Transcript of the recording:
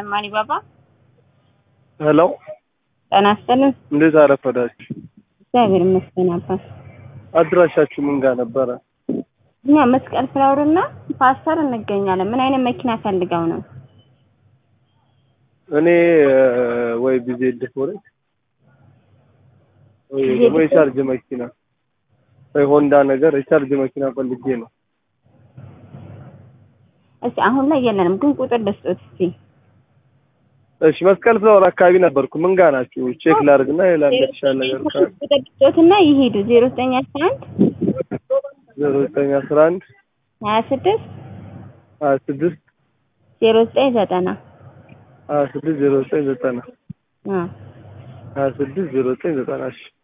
ማኒ ባባ ሄሎ ጤና ይስጥልን። እንዴት አረፈዳችሁ? እግዚአብሔር ይመስገን አባት። አድራሻችሁ ምን ጋር ነበረ? እኛ መስቀል ፍላወር እና ፓስተር እንገኛለን። ምን አይነት መኪና ፈልገው ነው? እኔ ወይ ቢዜድ ፎሬክስ ወይ ደግሞ የቻርጅ መኪና ወይ ሆንዳ ነገር የቻርጅ መኪና ፈልጌ ነው። እስኪ አሁን ላይ የለንም፣ ግን ቁጥር ልስጦት እስኪ። እሺ መስቀል ፍላወር አካባቢ ነበርኩ። ምን ጋር ናችሁ? ቼክ ላድርግና ሌላ እንደተሻለ ነገር ካለ ቁጥር ልስጦትና ይሄዱ ዜሮ ዘጠኝ አስራ አንድ ዜሮ ዘጠኝ አስራ አንድ ሀያ ስድስት ሀያ ስድስት ዜሮ ዘጠኝ ዘጠና ሀያ ስድስት ዜሮ ዘጠኝ ዘጠና አ ሀያ ስድስት ዜሮ ዘጠኝ ዘጠና እሺ